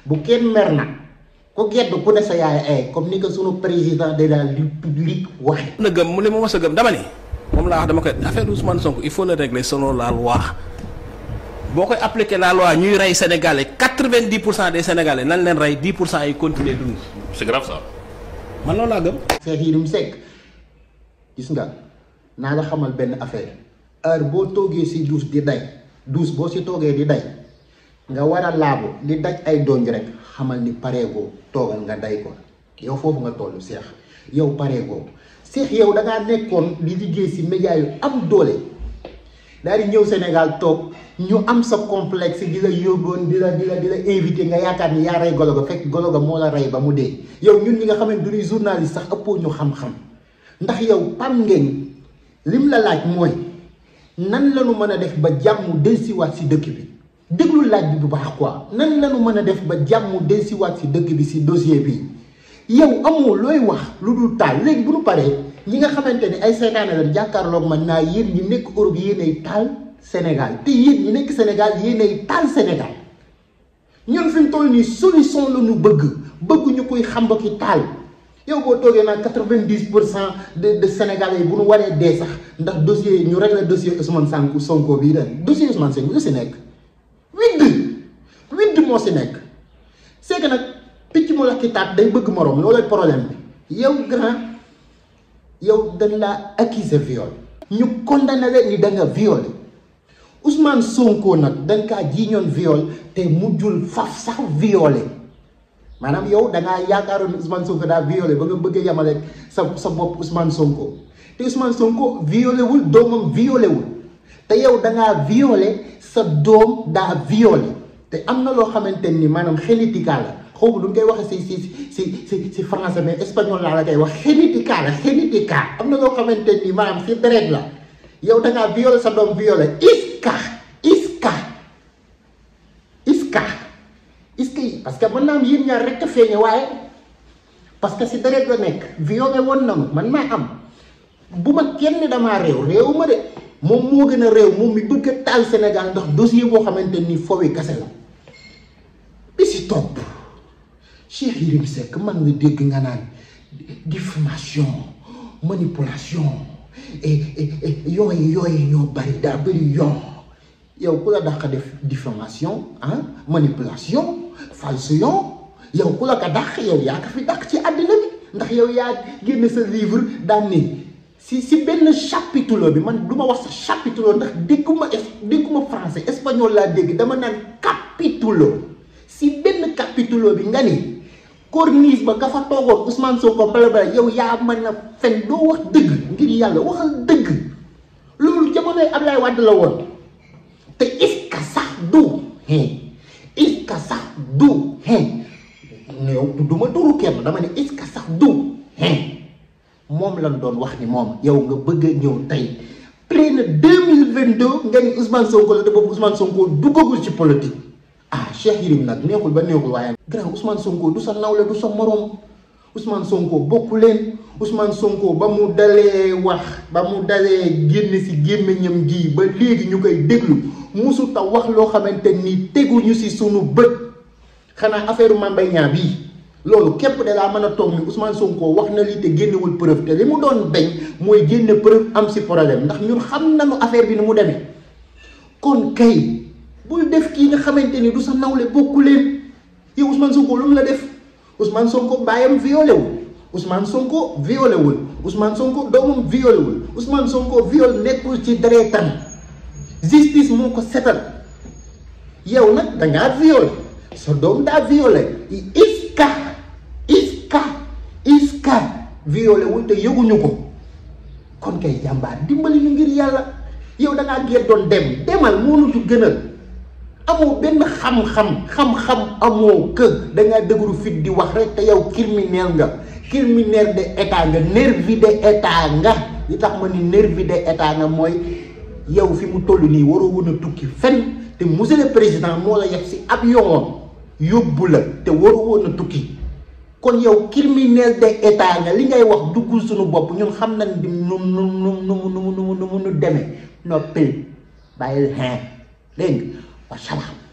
bu kenn mer nag ku gedd ku ne sa yaay ay comme ni ko sunu président de la république waxe na gëm mu li ma mos a gëm dama ni moom laa wax dama koy affaire Ousmane Sonko il faut le régler selon la loi boo koy appliquer la loi ñuy rey sénégalais quatre-vingt-dix pour cent des sénégalais nan leen rey dix pour cent yi continuer dund c'est grave ça man loolu laa gëm. Cheikh Yérim Seck gis nga naa la xamal benn affaire heure boo toogee si douche di day douche boo si toogee di day nga war a laabu di daj ay donj rek xamal ni pareegoo toogal nga day ko yow foofu nga toll Cheikh yow pareegoo Cheikh yow da ngaa nekkoon di liggéey si média yu am doole daal di ñëw Sénégal toog ñu am sa complexe di la yóbboon di la di la di la invité nga yaakaar ni yaa rey golo ga fekk golo ga moo la rey ba mu dee yow ñun ñi nga xamante du ñuy journaliste sax ëppoo ñu xam-xam ndax yow pam ngeen lim la laaj mooy nan la ñu mën a def ba jàmm dellusiwaat si dëkk bi déglu laaj bi bu baax quoi nan la ñu mën a def ba jàmm dellusiwaat si dëkk bi si dossier bi yow amoo looy wax lu dul taal léegi bu ñu paree ñi nga xamante ni ay seetaane la jàkkaarloog man naa yéen ñi nekk Europe yéenay taal Sénégal te yéen ñi nekk Sénégal yéenay taal Sénégal ñun fi mu toll nii solution la ñu bëgg bëgg ñu koy xam ba ki taal yow boo toogee naan quatre-vingt-dix pour cent de de Sénégalais yi bu ñu waree dee sax ndax dossier ñu régler dossier Ousmane Sonko Sonko bii ren dossier Ousmane Sonko lu si nekk widd widd moo si nekk c'est que nag picc mu la ki taat day bëgg moroom loolooy problème bi yow grand yow dañ laa accuser viol ñu condamné leen ni da nga violé Ousmane Sonko nag dañ kaa jiiñoon viol te mujjul faf sax violé maanaam yow da ngaa yaakaaroon ni Ousmane Sonko daa violé ba nga bëgg a yemale sa sa bopp Ousmane Sonko te Ousmane Sonko violé wul doomam violé wul te yow da ngaa violé sa doom daa violé te am na loo xamante ni maanaam génétique la xaw ma lu koy waxee si si si si si français mais espagnol laa la koy wax génétique la génétique am na loo xamante ni maanaam si deret la yow da ngaa violé sa doom violé iska iska iska iska yi parce que mën naa am yéen ñaar rek a feeñe waaye parce que si deret la nekk violé woon na ma man maa am bu ma kenn damaa réew réew ma de moom moo gën a réew moom mi bëgg a taal Sénégal ndax dossier boo xamante ni foofu kase la bi si topp Cheikh Yérim Seck man nga dégg nga naan diffamation manipulation et yooyu yooyu ñoo bari daa bari yoon yow ku la dàq def diffamation ah manipulation falsion yow ku la ko dàq yow yaa ko fi dàq ci àddina bi ndax yow yaa génn sa livre daan ni si si benn chapitre bi man du ma wax sa chapitre ndax dégguma dégguma français espagnol laa dégg dama naan capitulo si benn capitulo bi nga ni corniche ba ka fa toogoon Ousmane Sonko bala bala yow yaa mën a fen doo wax dëgg ngir yàlla waxal dëgg loolu jamonoy Ablaye Wade la woon te iska sax du hein iska sax du hein yow du ma turu kenn dama ne iska sax du hein moom lañ doon wax ni moom yow nga bëgg a ñëw tey plein deux mille vingt deux nga ni Ousmane Sonko la te boobu Ousmane Sonko duggagul ci politique ah Cheikh Yérim nag neexul ba neexul waaye. grand Ousmane Sonko du sa nawle du sa moroom Ousmane Sonko bokku leen Ousmane Sonko ba mu dalee wax ba mu dalee génn ci gémmiñam gi ba léegi ñu koy déglu musut a wax loo xamante ni teguñu ci sunu bët xanaa affaire Mame Mbaye Niang bii. loolu képp de laa mën a toog ni Ousmane Sonko wax na lii te génnewul preuve te li mu doon bañ mooy génne preuve am si problème ndax ñun xam nañu affaire bi ni mu demee kon kay bul def kii nga xamante ni du sa nawle bokku leen yow Ousmane Sonko lu mu la def Ousmane Sonko baayam violé wul Ousmane Sonko violé wul Ousmane Sonko doomam violé wul Ousmane Sonko viol nekkul ci deretam justice moo ko setal yow nag dangaa violé sa doom daa violé iska iska iska violé wul te yëguñu ko kon kay jàmbaar dimbali ñu ngir yàlla yow da ngaa gee doon dem demal moo nu gënal amoo benn xam-xam xam-xam amoo kë da ngaa dëgëru fit di wax rek te yow criminel nga criminel de état nga nervi de état nga li tax ma ni nervi de état nga mooy yow fi mu toll nii waroo woon a tukki fen te monsieur le président moo la yeb si avion yóbbu la te waroo woon a tukki kon yow criminel de état nga li ngay wax duggul suñu bopp ñun xam nañ di nu nu nu nu nu nu nu nu demee noppil bàyyil xin dégg nga wa salaam